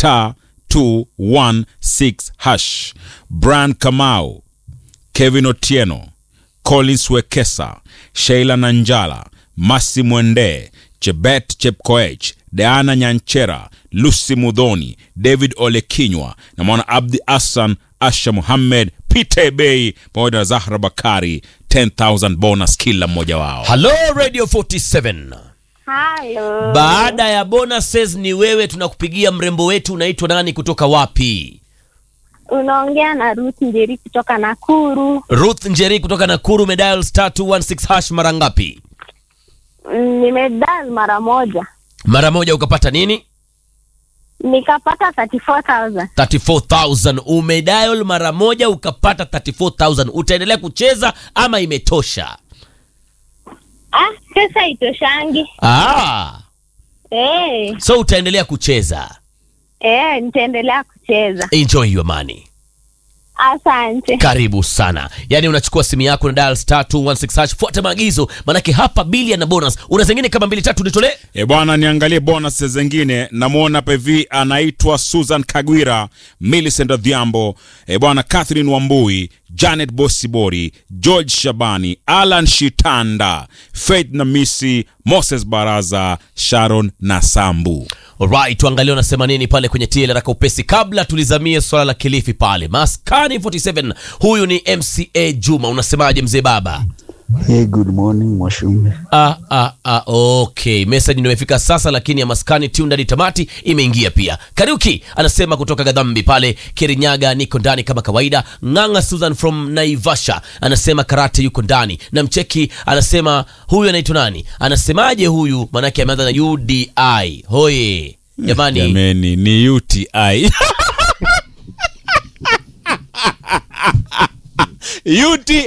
star 216 hash. Brian Kamau, Kevin Otieno, Collins Wekesa, Sheila Nanjala, Masi Mwende, Chebet Chepkoech, Deana Nyanchera, Lucy Mudhoni, David Olekinywa na mwana Abdi Hassan, Asha Muhammed, Peter Bey pamoja na Zahra Bakari 10000 bonus kila mmoja wao. Halo Radio 47. Halo. Baada ya bonuses ni wewe tunakupigia mrembo wetu unaitwa nani kutoka wapi? Unaongea na Ruth Njeri kutoka Nakuru. Ruth Njeri kutoka Nakuru umedial star 216 hash mara ngapi? Mm, Nimedial mara moja Mara moja ukapata nini? nikapata 34000 34000 umedial mara moja ukapata 34000 utaendelea kucheza ama imetosha? Ah, pesa itoshangi. Ah, Eh, so utaendelea kucheza. eh, nitaendelea kucheza. Enjoy your money. Asante. Karibu sana. Yaani unachukua simu yako na dial star 216 hash, fuata maagizo, manake hapa bili na bonus. Una zingine kama mbili tatu nitolee. E bwana, niangalie bonus zingine. Namwona hapa hivi anaitwa Susan Kagwira, Millicent Odhiambo, e bwana, Catherine Wambui, Janet Bosibori, George Shabani, Alan Shitanda, Faith Namisi, Moses Baraza, Sharon na Sambu. Alright, tuangalie unasema nini pale kwenye TL raka upesi, kabla tulizamie swala la Kilifi pale Maskani 47. Huyu ni MCA Juma, unasemaje mzee baba? Hey, good morning Mwashume. Ah, ah, ah, okay, message ndio imefika sasa, lakini ya Maskani tune hadi tamati imeingia pia. Kariuki anasema kutoka Gadhambi pale Kirinyaga, niko ndani kama kawaida. Ng'ang'a Susan from Naivasha anasema Karate yuko ndani, na Mcheki anasema huyu anaitwa nani, anasemaje huyu, maanake ameanza na UDI. Hoye jamani, Jameni, ni UTI UTI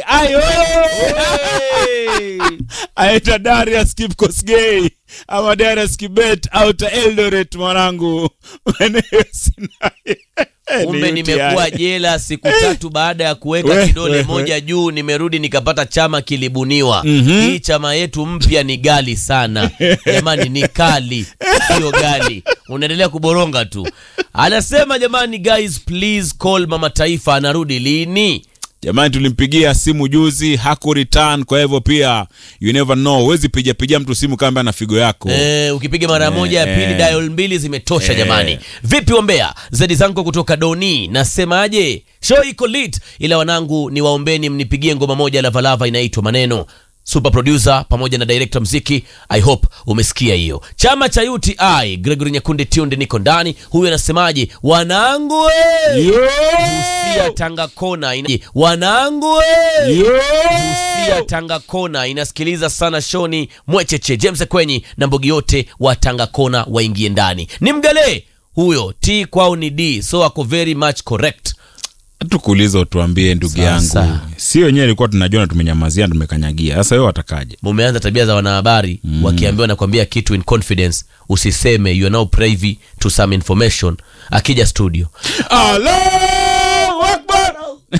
aita Darius Kipkosgei ama Darius Kibet auta Eldoret mwanangu Eneo Sinai. kumbe Ni UTI. nimekuwa jela siku tatu baada ya kuweka We, kidole we, moja juu, nimerudi nikapata chama kilibuniwa. Mhm. Hii chama yetu mpya ni gali sana jamani, ni kali, sio gali. Unaendelea kuboronga tu. Anasema jamani, guys please call mama taifa, anarudi lini? Jamani, tulimpigia simu juzi haku return, kwa hivyo pia you never know, huwezi piga piga mtu simu kama ana figo yako. Eh, ukipiga mara moja ya Eh, pili eh. dial mbili zimetosha Eh. jamani. Vipi ombea zedi zangu kutoka Doni, nasemaje? Show iko lit, ila wanangu ni waombeni mnipigie ngoma moja Lavalava inaitwa Maneno. Super producer pamoja na director mziki, I hope umesikia hiyo. Chama cha UTI Gregory Nyakundi Tunde niko ndani. Huyu anasemaje? Wanangu we! Yo! Busia Tanga Kona ina... wanangu we! Yo! Busia Tanga Kona inasikiliza sana shoni Mwecheche James Kwenyi na mbogi yote wa Tanga Kona waingie ndani. Ni mgale huyo, T kwao ni D, so ako very much correct. tukuuliza utuambie ndugu Sasa. yangu si wenyewe ilikuwa tunajua na tumenyamazia na tumekanyagia sasa wewe watakaje Mumeanza tabia za wanahabari wakiambiwa nakwambia kitu in confidence, usiseme, you are now privy to some information. Akija studio, Allahu Akbar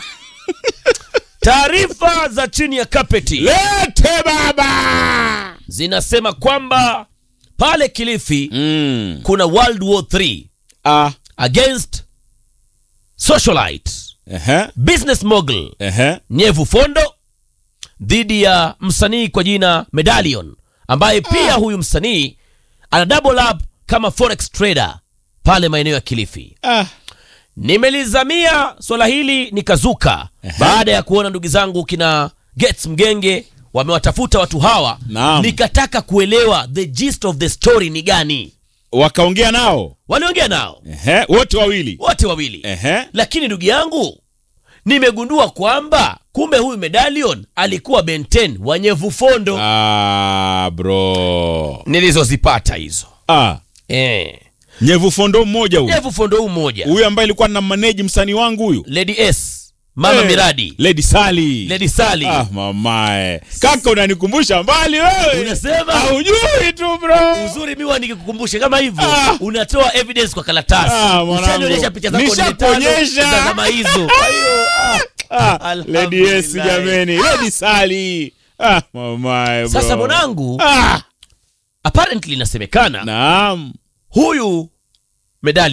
taarifa za chini ya kapeti lete baba zinasema kwamba pale Kilifi mm. kuna World War 3 ah. against socialite Ehe. business mogul Ehe. Nyevu Fondo dhidi ya msanii kwa jina Medallion ambaye pia huyu msanii ana double up kama forex trader pale maeneo ya Kilifi. Ah. Nimelizamia swala hili nikazuka baada ya kuona ndugu zangu kina Gets Mgenge wamewatafuta watu hawa, Naam. nikataka kuelewa the gist of the story ni gani. wakaongea nao Waliongea nao Ehe. wote wawili wote wawili Ehe. lakini ndugu yangu nimegundua kwamba kumbe huyu medallion alikuwa benten wa nyevu fondo ah, bro nilizozipata hizo ah. eh. nyevu fondo mmoja huyu nyevu fondo huu mmoja huyu ambaye alikuwa na maneji msanii wangu huyu lady s mama Eh, miradi lady sali lady sali ah, mamae kaka unanikumbusha mbali wewe Unasema? haujui tu bro uzuri miwa nikikukumbusha kama hivyo Ah. unatoa evidence kwa karatasi Ah, mwanangu. ushanionyesha picha zako nne tano Nishakuonyesha. za zama hizo ah, lady yes Alhamdulillah. jameni lady sali ah, mamae bro. sasa mwanangu ah, apparently inasemekana naam huyu medali